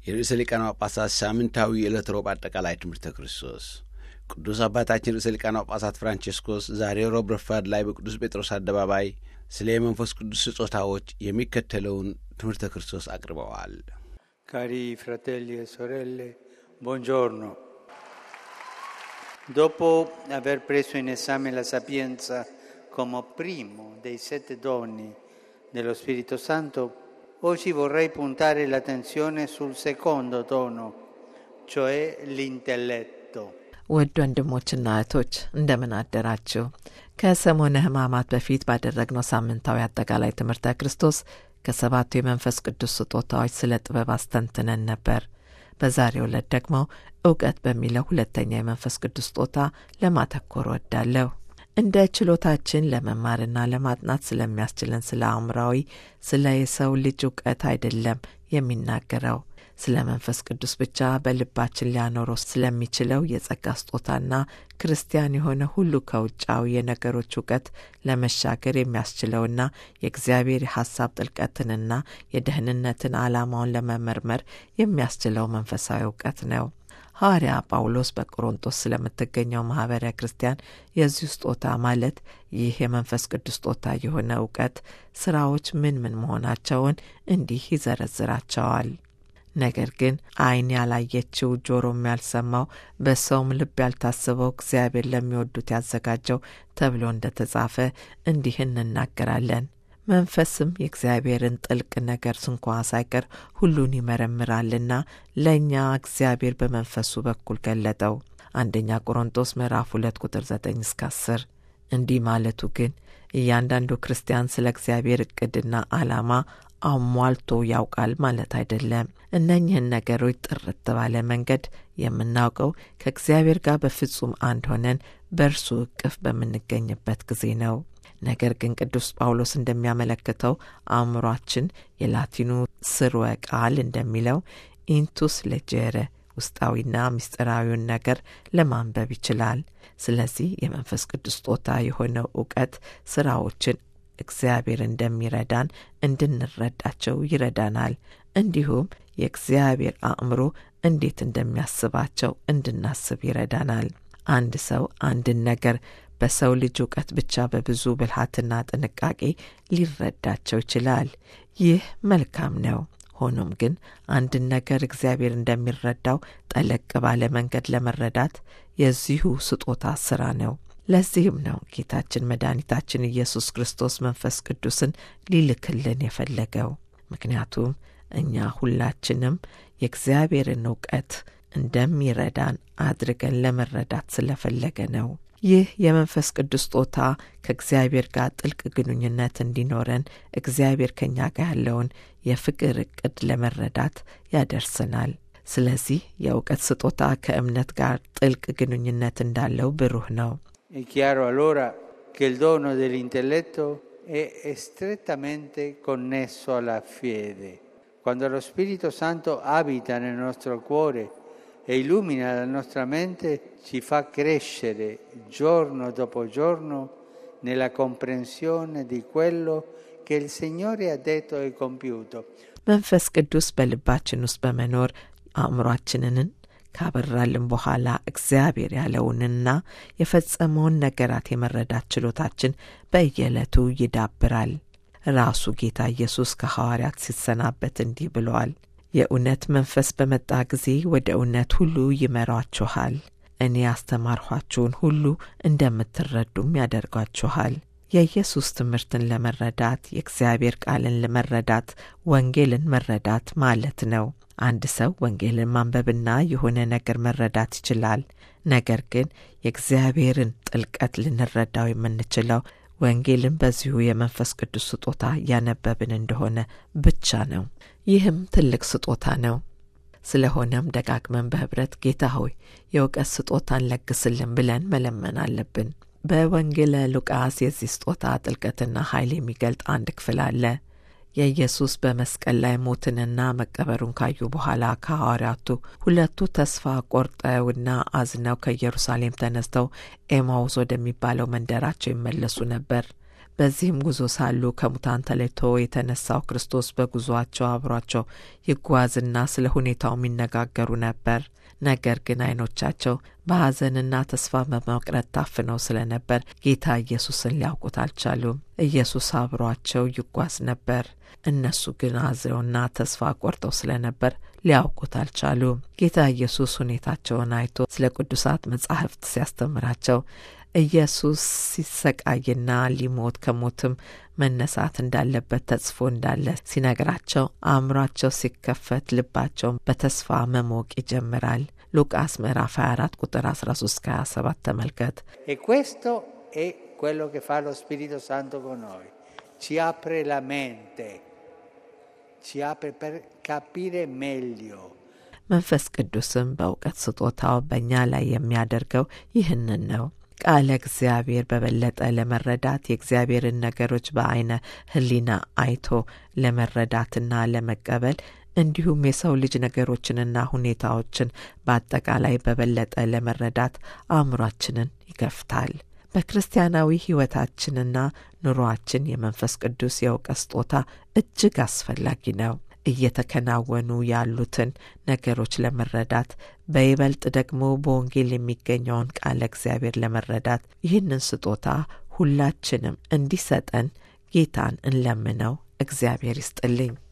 የርዕሰ ሊቃነ ጳጳሳት ሳምንታዊ የዕለት ሮብ አጠቃላይ ትምህርተ ክርስቶስ ቅዱስ አባታችን ርዕሰ ሊቃነ ጳጳሳት ፍራንቼስኮስ ዛሬ ሮብ ረፋድ ላይ በቅዱስ ጴጥሮስ አደባባይ ስለ የመንፈስ ቅዱስ ስጦታዎች የሚከተለውን ትምህርተ ክርስቶስ አቅርበዋል። Cari fratelli e sorelle, buongiorno. Dopo aver preso in esame la sapienza come primo dei sette doni dello Spirito Santo, oggi vorrei puntare l'attenzione sul secondo dono, cioè l'intelletto. ውድ ወንድሞችና እህቶች እንደምን አደራችሁ። ከሰሞነ ሕማማት በፊት ባደረግነው ሳምንታዊ አጠቃላይ ትምህርተ ክርስቶስ ከሰባቱ የመንፈስ ቅዱስ ስጦታዎች ስለ ጥበብ አስተንትነን ነበር። በዛሬው ዕለት ደግሞ እውቀት በሚለው ሁለተኛ የመንፈስ ቅዱስ ስጦታ ለማተኮር ወዳለሁ። እንደ ችሎታችን ለመማርና ለማጥናት ስለሚያስችለን ስለ አእምራዊ ስለ የሰው ልጅ እውቀት አይደለም የሚናገረው ስለ መንፈስ ቅዱስ ብቻ በልባችን ሊያኖረው ስለሚችለው የጸጋ ስጦታና ክርስቲያን የሆነ ሁሉ ከውጫዊ የነገሮች እውቀት ለመሻገር የሚያስችለውና የእግዚአብሔር የሐሳብ ጥልቀትንና የደህንነትን ዓላማውን ለመመርመር የሚያስችለው መንፈሳዊ እውቀት ነው። ሐዋርያ ጳውሎስ በቆሮንጦስ ስለምትገኘው ማኅበረ ክርስቲያን የዚሁ ስጦታ ማለት ይህ የመንፈስ ቅዱስ ስጦታ የሆነ እውቀት ሥራዎች ምን ምን መሆናቸውን እንዲህ ይዘረዝራቸዋል። ነገር ግን ዓይን ያላየችው ጆሮም ያልሰማው በሰውም ልብ ያልታሰበው እግዚአብሔር ለሚወዱት ያዘጋጀው ተብሎ እንደ ተጻፈ እንዲህ እንናገራለን። መንፈስም የእግዚአብሔርን ጥልቅ ነገር ስንኳ ሳይቀር ሁሉን ይመረምራልና ለእኛ እግዚአብሔር በመንፈሱ በኩል ገለጠው። አንደኛ ቆሮንጦስ ምዕራፍ ሁለት ቁጥር ዘጠኝ እስከ አስር እንዲህ ማለቱ ግን እያንዳንዱ ክርስቲያን ስለ እግዚአብሔር እቅድና ዓላማ አሟልቶ ያውቃል ማለት አይደለም። እነኝህን ነገሮች ጥርት ባለ መንገድ የምናውቀው ከእግዚአብሔር ጋር በፍጹም አንድ ሆነን በእርሱ እቅፍ በምንገኝበት ጊዜ ነው። ነገር ግን ቅዱስ ጳውሎስ እንደሚያመለክተው አእምሯችን የላቲኑ ስርወ ቃል እንደሚለው ኢንቱስ ሌጀረ ውስጣዊና ምስጢራዊውን ነገር ለማንበብ ይችላል። ስለዚህ የመንፈስ ቅዱስ ስጦታ የሆነው እውቀት ስራዎችን እግዚአብሔር እንደሚረዳን እንድንረዳቸው ይረዳናል። እንዲሁም የእግዚአብሔር አእምሮ እንዴት እንደሚያስባቸው እንድናስብ ይረዳናል። አንድ ሰው አንድን ነገር በሰው ልጅ እውቀት ብቻ በብዙ ብልሃትና ጥንቃቄ ሊረዳቸው ይችላል። ይህ መልካም ነው። ሆኖም ግን አንድን ነገር እግዚአብሔር እንደሚረዳው ጠለቅ ባለ መንገድ ለመረዳት የዚሁ ስጦታ ስራ ነው። ለዚህም ነው ጌታችን መድኃኒታችን ኢየሱስ ክርስቶስ መንፈስ ቅዱስን ሊልክልን የፈለገው። ምክንያቱም እኛ ሁላችንም የእግዚአብሔርን እውቀት እንደሚረዳን አድርገን ለመረዳት ስለፈለገ ነው። ይህ የመንፈስ ቅዱስ ስጦታ ከእግዚአብሔር ጋር ጥልቅ ግንኙነት እንዲኖረን እግዚአብሔር ከእኛ ጋር ያለውን የፍቅር እቅድ ለመረዳት ያደርስናል። ስለዚህ የእውቀት ስጦታ ከእምነት ጋር ጥልቅ ግንኙነት እንዳለው ብሩህ ነው። È chiaro allora che il dono dell'intelletto è strettamente connesso alla fede. Quando lo Spirito Santo abita nel nostro cuore e illumina la nostra mente, ci fa crescere giorno dopo giorno nella comprensione di quello che il Signore ha detto e compiuto. መንፈስ ቅዱስ በልባችን ውስጥ በመኖር አእምሯችንን ካበራልን በኋላ እግዚአብሔር ያለውንና የፈጸመውን ነገራት የመረዳት ችሎታችን በየዕለቱ ይዳብራል። ራሱ ጌታ ኢየሱስ ከሐዋርያት ሲሰናበት እንዲህ ብለዋል። የእውነት መንፈስ በመጣ ጊዜ ወደ እውነት ሁሉ ይመሯችኋል። እኔ ያስተማርኋችሁን ሁሉ እንደምትረዱም ያደርጓችኋል። የኢየሱስ ትምህርትን ለመረዳት የእግዚአብሔር ቃልን ለመረዳት ወንጌልን መረዳት ማለት ነው። አንድ ሰው ወንጌልን ማንበብና የሆነ ነገር መረዳት ይችላል። ነገር ግን የእግዚአብሔርን ጥልቀት ልንረዳው የምንችለው ወንጌልን በዚሁ የመንፈስ ቅዱስ ስጦታ ያነበብን እንደሆነ ብቻ ነው። ይህም ትልቅ ስጦታ ነው። ስለሆነም ደጋግመን በኅብረት ጌታ ሆይ የእውቀት ስጦታን ለግስልን ብለን መለመን አለብን። በወንጌለ ሉቃስ የዚህ ስጦታ ጥልቀትና ኃይል የሚገልጥ አንድ ክፍል አለ። የኢየሱስ በመስቀል ላይ ሞትንና መቀበሩን ካዩ በኋላ ከሐዋርያቱ ሁለቱ ተስፋ ቆርጠውና አዝነው ከኢየሩሳሌም ተነስተው ኤማውስ ወደሚባለው መንደራቸው ይመለሱ ነበር። በዚህም ጉዞ ሳሉ ከሙታን ተለይቶ የተነሳው ክርስቶስ በጉዞአቸው አብሯቸው ይጓዝና ስለ ሁኔታው የሚነጋገሩ ነበር። ነገር ግን ዓይኖቻቸው በሐዘንና ተስፋ በመቅረት ታፍነው ስለነበር ጌታ ኢየሱስን ሊያውቁት አልቻሉም። ኢየሱስ አብሯቸው ይጓዝ ነበር። እነሱ ግን አዝነውና ተስፋ ቆርጠው ስለነበር ሊያውቁት አልቻሉም። ጌታ ኢየሱስ ሁኔታቸውን አይቶ ስለ ቅዱሳት መጻሕፍት ሲያስተምራቸው ኢየሱስ ሲሰቃይና ሊሞት ከሞትም መነሳት እንዳለበት ተጽፎ እንዳለ ሲነግራቸው አእምሯቸው ሲከፈት ልባቸውን በተስፋ መሞቅ ይጀምራል። ሉቃስ ምዕራፍ 24 ቁጥር 13 ከ27 ተመልከት። E questo è quello che fa lo Spirito Santo con noi. Ci apre la mente, ci apre per capire meglio. መንፈስ ቅዱስም በእውቀት ስጦታው በእኛ ላይ የሚያደርገው ይህንን ነው። ቃለ እግዚአብሔር በበለጠ ለመረዳት የእግዚአብሔርን ነገሮች በአይነ ሕሊና አይቶ ለመረዳትና ለመቀበል እንዲሁም የሰው ልጅ ነገሮችንና ሁኔታዎችን በአጠቃላይ በበለጠ ለመረዳት አእምሯችንን ይገፍታል። በክርስቲያናዊ ሕይወታችንና ኑሮአችን የመንፈስ ቅዱስ የእውቀት ስጦታ እጅግ አስፈላጊ ነው። እየተከናወኑ ያሉትን ነገሮች ለመረዳት በይበልጥ ደግሞ በወንጌል የሚገኘውን ቃለ እግዚአብሔር ለመረዳት ይህንን ስጦታ ሁላችንም እንዲሰጠን ጌታን እንለምነው። እግዚአብሔር ይስጥልኝ።